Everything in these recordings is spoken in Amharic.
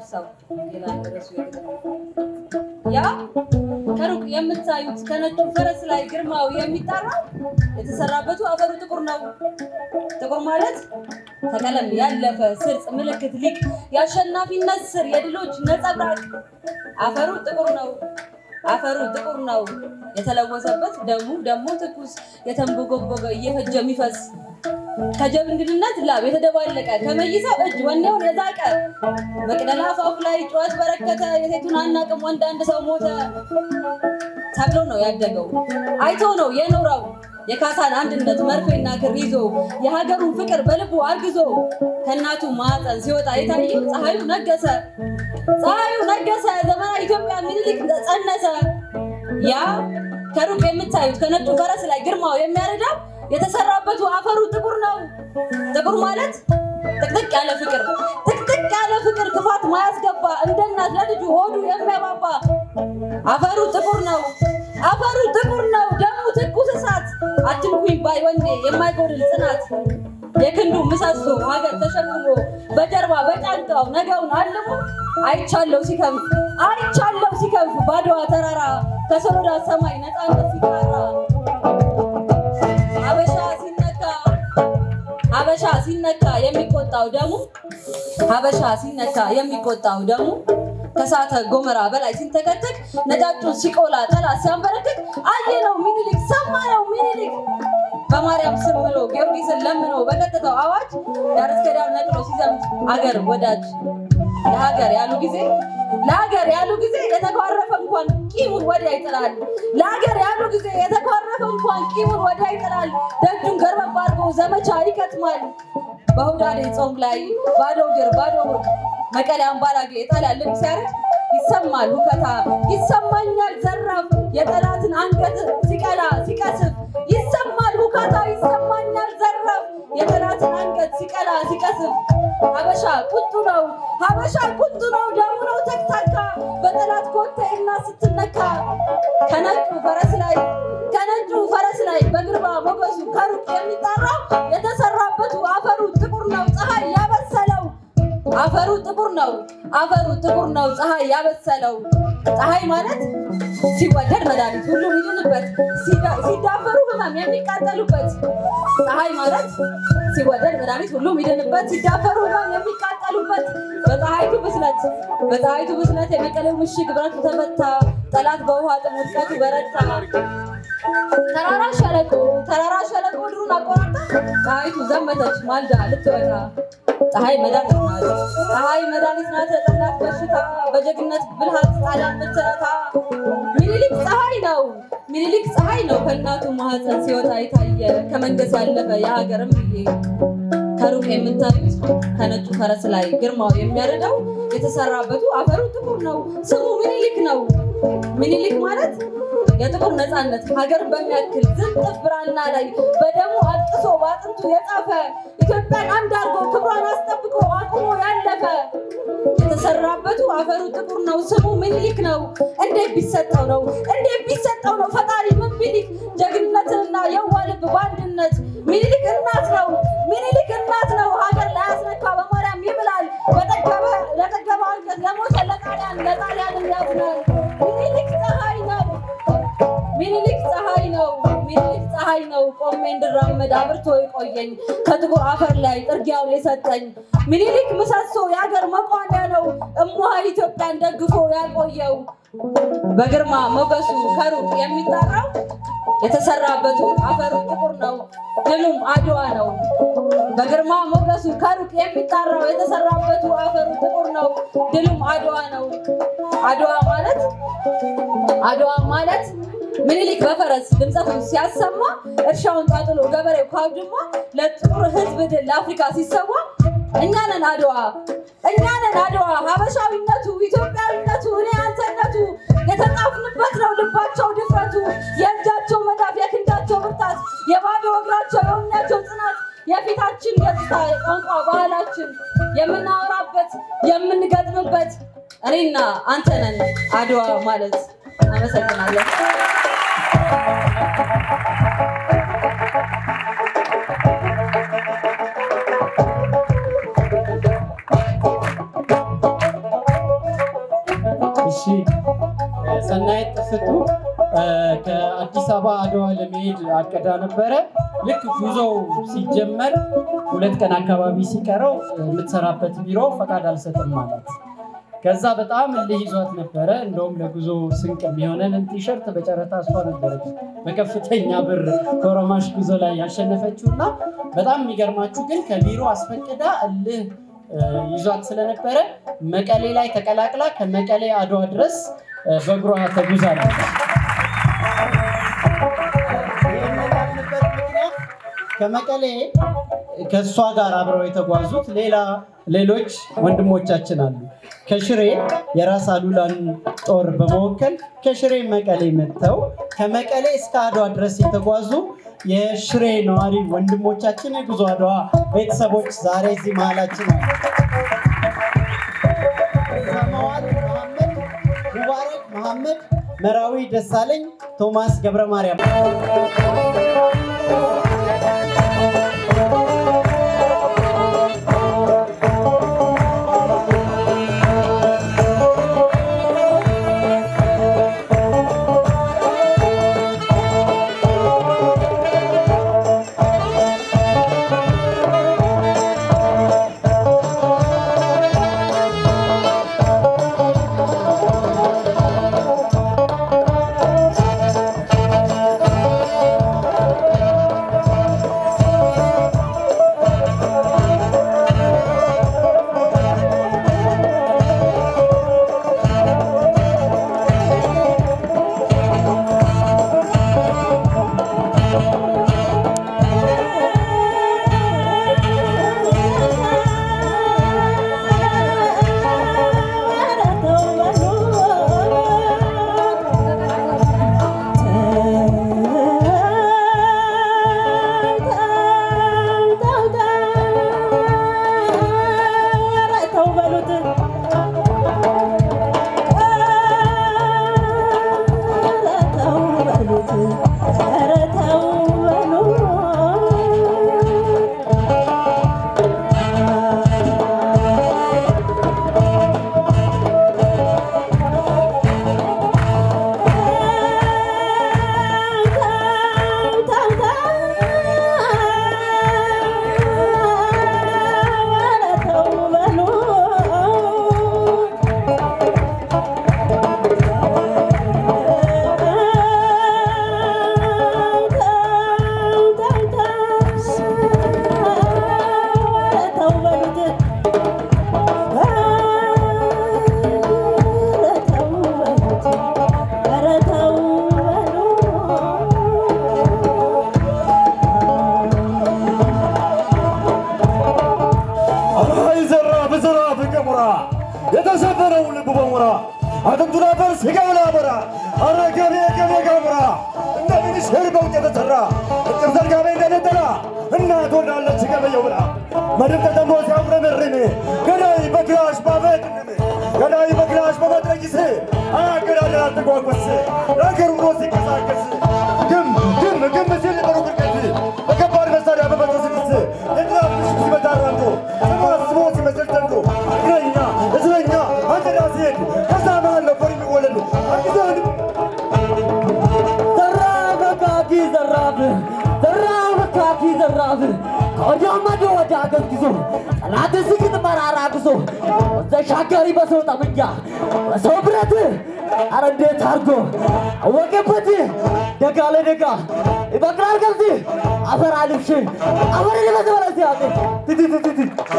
ሰው ይላል ርዕሱ የግጥሙ። ያ ከሩቅ የምታዩት ከነጩ ፈረስ ላይ ግርማው የሚጣራው የተሰራበቱ አፈሩ ጥቁር ነው። ጥቁር ማለት ከቀለም ያለፈ ስርጽ ምልክት ሊቅ የአሸናፊነት ስር የድሎች ነጸብራቅ አፈሩ ጥቁር ነው። አፈሩ ጥቁር ነው። የተለወሰበት ደሙ ደግሞ ትኩስ የተንቦጎቦገ እየፈጀ የሚፈስ ከጀብንግድነት ላብ የተደባለቀ ከመይሳው እጅ ወኔውን የዛቀ መቅደላ አፋፍ ላይ ጩኸት በረከተ የሴቱን አናቅም ወንድ አንድ ሰው ሞተ ተብሎ ነው ያደገው። አይቶ ነው የኖረው የካሳን አንድነት መርፌና ክር ይዞ የሀገሩን ፍቅር በልቡ አርግዞ ከእናቱ ማዕፀን ሲወጣ የታየው ፀሐዩ ነገሰ ፀሐዩ ነገሰ ዘመናዊ ኢትዮጵያ ምኒልክ ጸነሰ። ያ ከሩቅ የምታዩት ከነጩ ፈረስ ላይ ግርማው የሚያረዳው የተሰራበቱ አፈሩ ጥቁር ነው። ጥቁር ማለት ጥቅጥቅ ያለ ፍቅር ጥቅጥቅ ያለ ፍቅር ክፋት ማያስገባ እንደ እናት ለልጁ ሆዱ የሚያባባ አፈሩ ጥቁር ነው። አፈሩ ጥቁር ነው። ደሙ ትኩስ እሳት አትንኩኝ ባይ ወኔ የማይጎድል ጽናት የክንዱ ምሰሶ ሀገር ተሸክሞ በጀርባ በጫንቃው ነገውን አልሞ አይቻለው ሲከንፍ አይቻለው ሲከንፍ ባድዋ ተራራ ከሰሎዳ ሰማይ ነፃነት ሲጣራ ሀበሻ ሲነካ ሀበሻ ሲነካ የሚቆጣው ደሙ ሀበሻ ሲነካ የሚቆጣው ደሙ ከሳተ ጎመራ በላይ ሲንተከተክ ነጫጩን ሲቆላ ጠላት ሲያንበረክክ አየነው ሚኒሊክ ሰማነው ሚኒሊክ በማርያም ስም ብሎ ጊዮርጊስን ለምኖ በቀጥታው አዋጅ ዳር እስከ ዳር ነቅሎ ሲዘምት አገር ወዳጅ ለሀገር ያሉ ጊዜ ለሀገር ያሉ ጊዜ የተኳረፈ እንኳን ቂሙን ወዲያ ይጥላል። ለሀገር ያሉ ጊዜ የተኳረፈ እንኳን ቂሙን ወዲያ ይጥላል። ደጁን ገርበብ አድርጎ ዘመቻ ይከትማል። በሁዳዴ ጾም ላይ ባዶ እግር ባዶ ሆድ መቀሌ አምባላጌ የጣሊያን ልብስ ሲያረግ ይሰማል ሁከታ ይሰማኛል ዘራፍ የጠላትን አንገት ሲቀላ ሲቀስፍ ይሰማል ሁካታ ይሰማኛል ዘራፍ የጠላትን አንገት ሲቀላ ሲቀስፍ ሀበሻ ቁጡ ነው ሀበሻ ቁጡ ነው ደሙ ነው ተክታካ በጠላት ኮቴና ስትነካ ከነጩ ፈረስ ላይ ከነጩ ፈረስ ላይ በግርማ ሞገሱ ከሩቅ የሚጠራው የተሰራበቱ አፈሩ ጥቁር ነው ፀሐይ ያበሰለው አፈሩ ጥቁር ነው አፈሩ ጥቁር ነው ፀሐይ ያበሰለው ፀሐይ ማለት ሲወደድ መድኃኒት ሁሉ ይድንበት ሲዳፈሩ ህመም የሚቃጠሉበት ፀሐይ ማለት ሲወደድ መድኃኒት ሁሉም ይድንበት ሲዳፈሩ ህመም የሚቃጠሉበት በፀሐይቱ ብስለት በፀሐይቱ ብስለት የመቀሌው ምሽግ ብረቱ ተመታ ጠላት በውሃ ጥም ውድቀቱ በረታ ተራራ ሸለቆ ተራራ ሸለቆ ድሩን አቆራርጣ ፀሐይቱ ዘመተች ማልዳ ልትወጣ ፀሐይ መድኃኒት ናት ፀሐይ መድኃኒት ናት ለጠላት በሽታ በጀግነት ብልሃት ጣሊያን ምትረታ ሚኒሊክ ፀሐይ ነው ሚኒሊክ ፀሐይ ነው ከእናቱ ማህፀን ሲወጣ የታየ ከመንገስ ያለፈ የሀገርም ብዬ ከሩቅ የምታዩት ከነጩ ፈረስ ላይ ግርማው የሚያርደው የተሰራበቱ አፈሩ ጥቁር ነው ስሙ ሚኒሊክ ነው ሚኒሊክ ማለት የጥቁር ነፃነት ሀገርን በሚያክል ዝንጥፍ ብራና ላይ በደሙ አጥቅሶ በአጥንቱ የጻፈ ኢትዮጵያን አንድ አድርጎ ክብሯን አስጠብቆ አቁሞ ያለፈ የተሰራበቱ አፈሩ ጥቁር ነው ስሙ ሚኒሊክ ነው። እንዴት ቢሰጠው ነው እንዴት ቢሰጠው ነው ፈጣሪ ምን ቢሊክ ጀግንነትንና የዋ ልብ በአንድነት ሚኒሊክ እናት ነው ሚኒሊክ እናት ነው ሀገር ላያስነካ በማርያም ይምላል በጠገበ ለጠገበ አንገት ለሞተ ለጣሊያን ለጣሊያን ያዝናል ሚኒሊክ ፀሐይ ነው ሚኒሊክ ፀሐይ ነው ሚኒሊክ ፀሐይ ነው ቆሜ እንድራመድ አብርቶ የቆየኝ ከጥቁር አፈር ላይ ጥርጊያውን የሰጠኝ ሚኒሊክ ምሰሶ የሀገር መቋሚያ ነው እሙሃ ኢትዮጵያን ደግፎ ያቆየው በግርማ ሞገሱ ከሩቅ የሚጠራው የተሰራበቱ አፈሩ ጥቁር ነው ድሉም አድዋ ነው በግርማ ሞገሱ ከሩቅ የሚጠራው የተሰራበቱ አፈሩ ጥቁር ነው ድሉም አድዋ ነው አድዋ ማለት አድዋ ማለት ምኒልክ በፈረስ ድምፀቱን ሲያሰማ እርሻውን ጣጥሎ ገበሬው ካብድማ ለጥቁር ሕዝብ ድል ለአፍሪካ ሲሰዋ እኛ ነን አድዋ እኛ ነን አድዋ ሀበሻዊነቱ ኢትዮጵያዊነቱ እኔ አንተነቱ የተጻፍንበት ነው ልባቸው ድፍረቱ የእጃቸው መዳፍ የክንዳቸው ብርታት የባዶ እግራቸው የውኛቸው ጽናት የፊታችን ገጽታ ቋንቋ ባህላችን የምናወራበት የምንገጥምበት እኔና አንተ ነን አድዋ ማለት አመሰግናለሁ። አዲስ አበባ አድዋ ለመሄድ አቅዳ ነበረ። ልክ ጉዞው ሲጀመር ሁለት ቀን አካባቢ ሲቀረው የምትሰራበት ቢሮ ፈቃድ አልሰጥም ማለት ከዛ በጣም እልህ ይዟት ነበረ። እንደውም ለጉዞ ስንቅ የሚሆነንን ቲሸርት በጨረታ እሷ ነበረች በከፍተኛ ብር ከኦሮማሽ ጉዞ ላይ ያሸነፈችው እና በጣም የሚገርማችሁ ግን ከቢሮ አስፈቅዳ እልህ ይዟት ስለነበረ መቀሌ ላይ ተቀላቅላ ከመቀሌ አድዋ ድረስ በእግሯ ተጉዛ ነበር። ከመቀሌ ከእሷ ጋር አብረው የተጓዙት ሌላ ሌሎች ወንድሞቻችን አሉ። ከሽሬ የራስ አሉላን ጦር በመወከል ከሽሬ መቀሌ መጥተው ከመቀሌ እስከ አድዋ ድረስ የተጓዙ የሽሬ ነዋሪ ወንድሞቻችን የጉዞ አድዋ ቤተሰቦች ዛሬ እዚህ መሀላችን አሉ። ሰማዋት መሐመድ፣ ሙባረክ መሐመድ፣ መራዊ ደሳለኝ፣ ቶማስ ገብረ ማርያም የተሰበረው ልቡ በሞራ አጥንቱን አፈር ስጋውን አበራ አረ ገቤ ገቤ ጋሙራ እንደ ሚኒስቴር በውጭ የተሰራ እጥር ዘርጋቤ እንደነጠላ እናት ወልዳለች ገበየው ብላ መድብ ተጠምዶ ሲያጉረመርም ገዳይ በክላሽ ባበድንም ገዳይ በክላሽ በመጥረጊስ አገዳደር አልተጓጓስ ነገር ብሎ ሲንቀሳቀስ ግም ግም ግም ሲል በሩቅ ርቀት በከባድ መሳሪያ በመቶ ስድስት የጥላት ምሽግ ሲመታ አራምቶ ተማስቦ ሲመስል ዘንዶ እግረኛ እስረኛ አንተዳ ሲሄድ ከዛ መሃል ነበር የሚወለድ አጊዛን ዘራፍ ካኪ ዘራፍ ዘራፍ ካኪ ዘራፍ ከወዲያ ማዶ ወዲያ ገዝግዞ ጠላት ስግጥ መራራ ጉዞ ተሻጋሪ በሰው ጠመንጃ በሰው ብረት አረ እንዴት አርጎ አወቀበት ደጋ ለደጋ ይበቅላል ገብስ አፈር አልብሽ አፈር ለበዘበለ ሲያቅ ትትትትት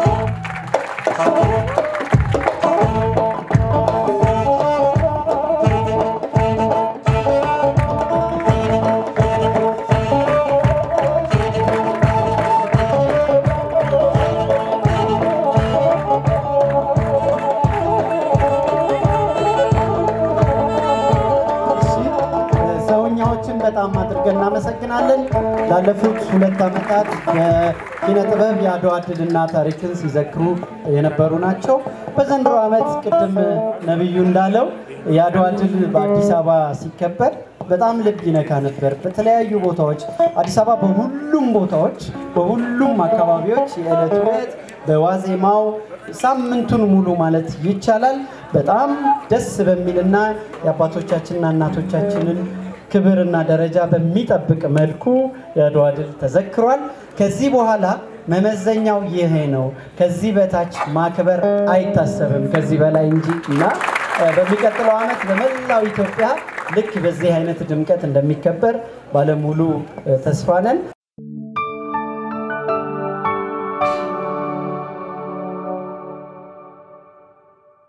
ሰውኛዎችን በጣም አድርገን እናመሰግናለን። ላለፉት ሁለት ዓመታት የኪነ ጥበብ የአድዋ ድልና ታሪክን ሲዘክሩ የነበሩ ናቸው። በዘንድሮ ዓመት ቅድም ነቢዩ እንዳለው የአድዋ ድል በአዲስ አበባ ሲከበር በጣም ልብ ይነካ ነበር። በተለያዩ ቦታዎች አዲስ አበባ በሁሉም ቦታዎች በሁሉም አካባቢዎች የዕለት ዕለት በዋዜማው ሳምንቱን ሙሉ ማለት ይቻላል በጣም ደስ በሚልና የአባቶቻችንና እናቶቻችንን ክብርና ደረጃ በሚጠብቅ መልኩ የአድዋ ድል ተዘክሯል። ከዚህ በኋላ መመዘኛው ይሄ ነው። ከዚህ በታች ማክበር አይታሰብም ከዚህ በላይ እንጂ እና እ፣ በሚቀጥለው ዓመት በመላው ኢትዮጵያ ልክ በዚህ አይነት ድምቀት እንደሚከበር ባለሙሉ እ፣ ተስፋ ነን።